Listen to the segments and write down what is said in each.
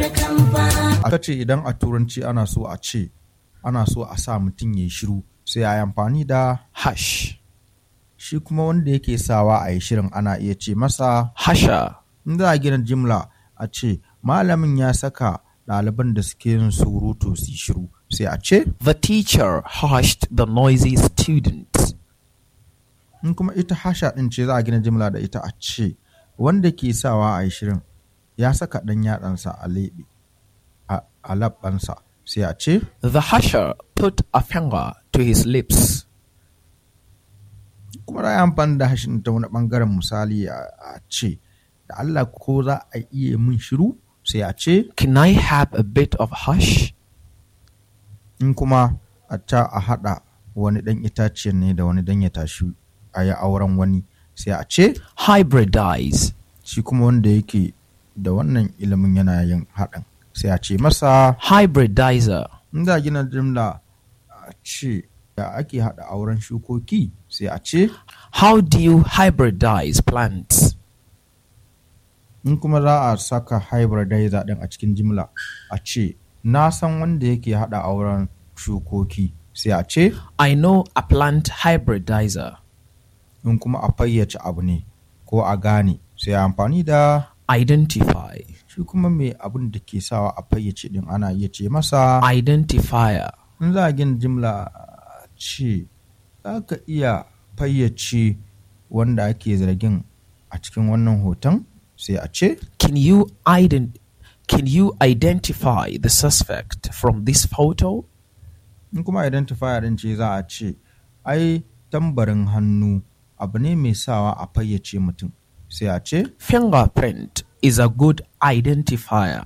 aka ce idan a turanci ana so a ce ana so a sa mutum ya shiru sai a yi amfani da hush, shi kuma wanda yake sawa a yi shirin ana iya ce masa husher, in za a gina jimla a ce malamin ya saka ɗaliban da suke yin surutu su yi shiru sai a ce the teacher hushed the noisy students. in kuma ita hasha ɗin ce za a gina jimla da ita a ce wanda ke sawa a yi shirin ya saka ɗan yatsansa a leɓe a- a labbansa sai a ce The husher put a finger to his lips. kuma za a yi amfani da hashin ta wani ɓangaren misali a a ce da Allah ko za a iya min shiru sai a ce Can I have a bit of hush? in kuma a ta a haɗa wani ɗan itaciyar ne da wani dan ya tashi a yi auren wani sai a ce Hybridize. shi kuma wanda yake da wannan ilimin yana yin haɗin sai a ce masa Hybridizer. in za a gina jimla a ce da ake haɗa auren shukoki sai a ce How do you hybridize plants? in kuma za a saka hybridizer ɗin a cikin jimla a ce na san wanda yake haɗa auren shukoki sai a ce I know a plant hybridizer. in kuma a fayyace abu ne ko a gane sai a amfani da Identify. shi kuma mai abin da ke sawa a fayyace din ana iya ce masa Identifier. in za a gina jimla a ce za ka iya fayyace wanda ake zargin a cikin wannan hoton sai a ce Can you ident- Can you identify the suspect from this photo? in kuma identifier din ce za a ce ai tambarin hannu abu ne mai sawa a fayyace mutum sai a ce Fingerprint is a good identifier.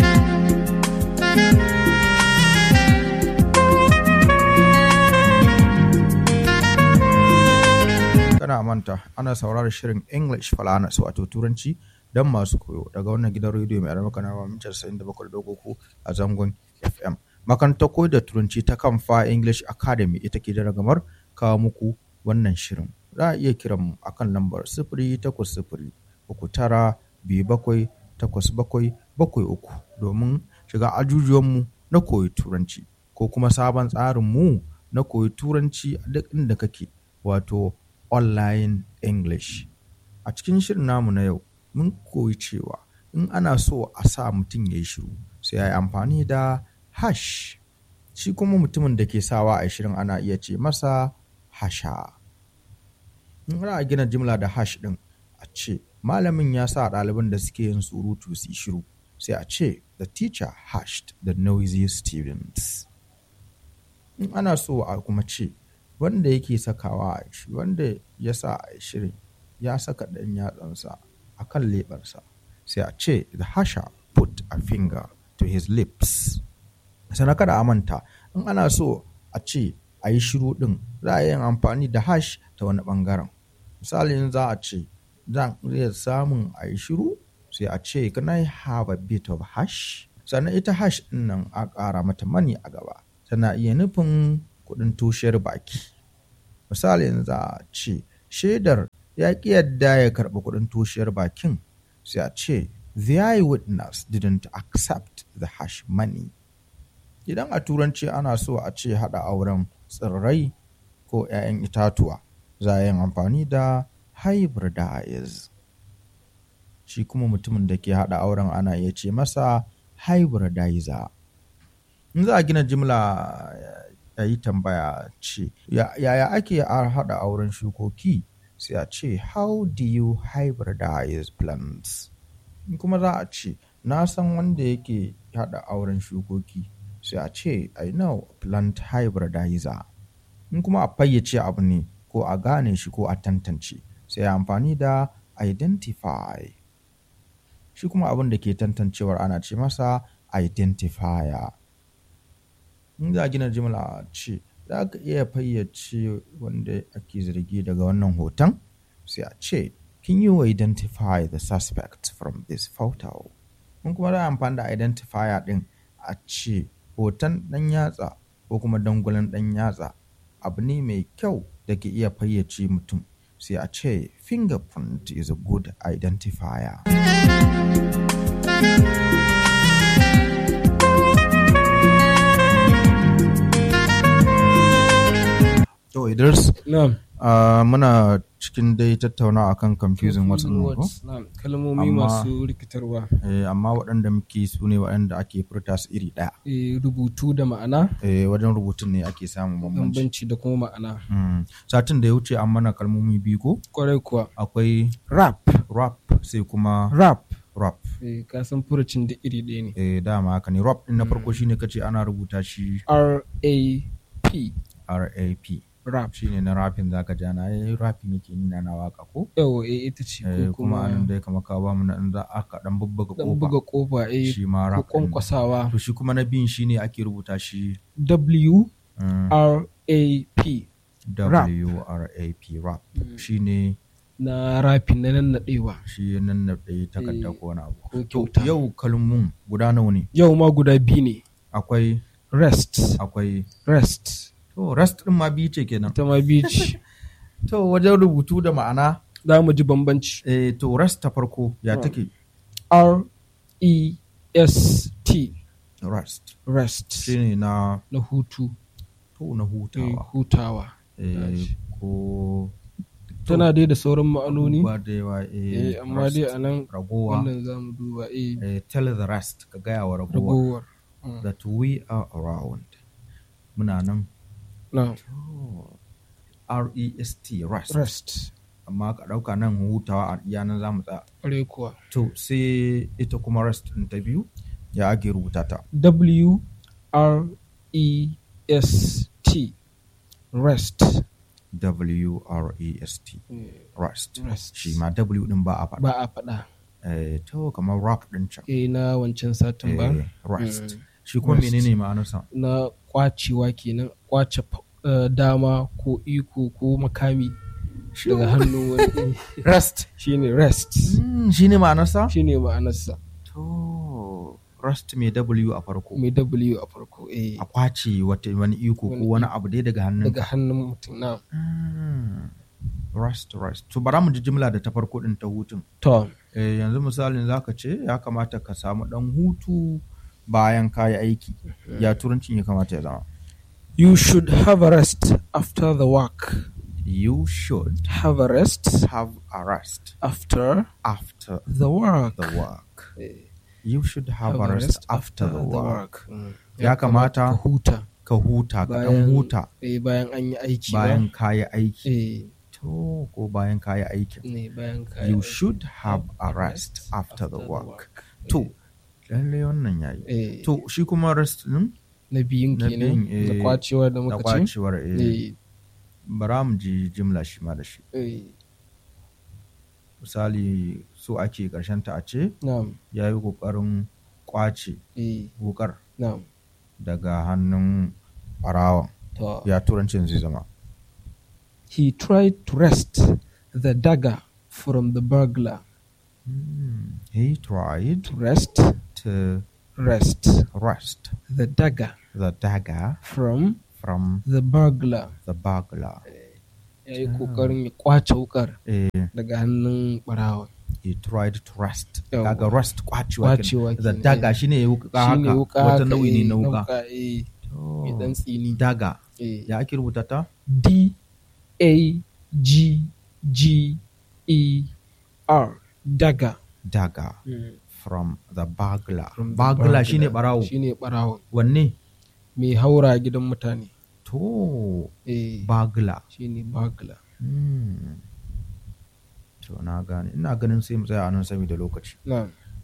kana manta ana sauraron shirin english falanas wato turanci don masu koyo daga wannan gidan rediyo mai aramaka na mamitar 97.3 a zangon fm makarantar koyo da turanci ta kamfa english academy ita ke da ragamar kawo muku wannan shirin za a iya kiran mu akan lambar sifiri takwas sifiri uku tara biyu bakwai takwas bakwai bakwai uku domin shiga ajujuwanmu na koyi turanci ko kuma sabon tsarin mu na koyi turanci a duk inda kake wato online english a cikin shirin namu na yau mun koyi cewa in ana so a sa mutum ya yi shiru sai ya yi amfani da hash shi kuma mutumin da ke sawa a shirin ana iya ce masa hasha in ana gina jimla da hash din a ce malamin ya sa ɗaliban da suke yin surutu su yi shiru sai a ce the teacher hashed the noisy students in ana so a kuma ce wanda yake sakawa a shi wanda ya sa a shirin ya saka ɗan yatsansa a kan leɓarsa sai a ce the hasher put a finger to his lips sannan kada a manta in ana so a ce a yi shiru ɗin za a yi amfani da hash ta wani ɓangaren misali in za a ce zan iya samun a yi shiru sai a ce can I have a bit of hash sannan ita hash ɗin nan a ƙara mata mani a gaba tana iya nufin kuɗin tushiyar baki misali in za a ce shaidar ya ƙi yadda ya karɓi kuɗin tushiyar bakin sai a ce the eyewitness didn't accept the hash money idan a turanci ana so a ce haɗa auren tsirrai ko 'ya'yan itatuwa za a yin amfani da hybridize shi kuma mutumin da ke haɗa auren ana iya ce masa hybridizer in za a gina jimla ya yi tambaya ce yaya ake haɗa auren shukoki sai a ce how do you hybridize plants in kuma za a ce na san wanda yake haɗa auren shukoki sai a ce i know plant hybridizer in kuma a fayyace abu ne ko a gane shi ko a tantance sai amfani da identify shi kuma abin da ke tantancewar ana ce masa identifier in za a gina jimla ce za ka iya fayyace wanda ake zargi daga wannan hoton sai a ce can you identify the suspect from this photo in kuma za a amfani da identifier din a ce hoton ɗan yatsa ko kuma dangulan ɗan yatsa abu ne mai kyau da ke iya fayyace mutum sai a ce fingerprint is a good identifier na'am Ah, muna cikin dai tattaunawa akan confusing words ɗin nan ko? Words, na'am kalmomi Amma- masu rikitarwa Eh, amma waɗanda muke su ne waɗanda ake furta su iri ɗaya. Eh, rubutu da ma'ana Eh, wajen rubutun ne ake samun bambanci. bambanci da kuma ma'ana Mm. Satin da ya wuce an mana kalmomi biyu ko? kwarai kuwa Akwai rap rap sai kuma rap rap. eh, ka san furucin da iri ɗaya ne Eh, dama haka ne. Rap ɗin na farko shine kace ana rubuta shi R-A-P R-A-P. rap Shine na rapin zaka ji ana yi rapin yake nuna na waka ko? yawa eh, ita ce Eh, ko kuma kuma anan dai kamar ka ba mu na in za aka dan bubbuga dan kofa. buga kofa eh Shi ma ko rap. ɗin. kwankwasawa To shi kuma na biyun shine ake rubuta shi W mm, R A P rap. W-R-A-P rap. Shine na rapin na nan naɗewa shi nan na ɗaya takarda Eh, ko wani abu. ko To kyauta yau kalmun guda nawa ne? yau ma guda biyu ne Akwai rest akwai rest to rest din ma biyu ce kenan. ita ma biyu ce To wajen rubutu da ma'ana za mu ji bambanci eh, to rest ta farko ya Mm. take R E S T rest rest shine na na hutu to na eh, hutawa hutawa eh, tashi. ko tana dai da sauran ma'anoni ba da yawa eh, eh, amma dai rest. a nan ragowa wannan za mu duba eh, eh, tell the rest ka gaya wa ragowa ragowar Mm. that we are around muna nan na R-E-S-T rest rest amma ka ɗauka nan hutawa a iya nan za mu tsaya ƙwarai kuwa to sai ita kuma rest ɗin ta biyu ya ake rubuta ta W R E S T rest W-R-E-S-T Eh, rest rest shi ma W ɗin ba a faɗa ba a faɗa eh, to kamar rap ɗin can eh na wancan satin ba eh, rest Mm. shi kuma Rest. menene ma'anarsa na kwacewa kenan kwace fa- eh, dama ko iko ko makami daga hannun wani rest shine rest shi ne ma'anarsa shine ma'anarsa to rest mai W a farko mai W a farko eh a kwace wata wani iko ko Wani wani abu dai daga hannun daga hannun mutum na Mm. rest rest to bara mu ji jimla da ta farko din ta hutun to eh, yanzu misalin zaka ce ya kamata ka samu dan hutu bayan kayi aiki ya turancin ya kamata ya zama you should have a rest after the work you should have a rest have a rest after after the work the work Eh, you should have, a rest after the work Mm. Ya kamata ka huta ka huta ka dan Bayan- huta eh, bayan an yi aiki bayan ba kayi aiki eh to ko bayan kayi aikin ne bayan ka you should have a rest after the work to lalle wannan yayi eh to shi kuma rest din na biyun na kenan biyun, da eh, kwacewa da da muka ce kwacewar eh eh bara mu ji jimla shi ma da shi eh misali so ake karshen ta a ce na'am ya yi kokarin kwace eh wukar na'am daga hannun barawan to ya turancin zai zama he tried to wrest the dagger from the burglar Hmm, he tried to wrest to wrest wrest the dagger the dagger from from the burglar the burglar ya yi kokarin ya kwace wukar eh, daga hannun barawa he tried to wrest Yawwa. kaga wrest kwacewa Kwacewa kenan. the kenan, dagger eh. shine wuka shine haka wuka wata haka, nau'i ne eh, na wuka eh To, mai dan tsini dagger eh ya ake rubuta ta D A G G E R dagger dagger from the burglar From the burglar shine barawo shine barawo wanne mai haura gidan mutane to eh burglar shine burglar Hmm. to na gane ina ganin sai mu tsaya a nan saboda lokaci na'am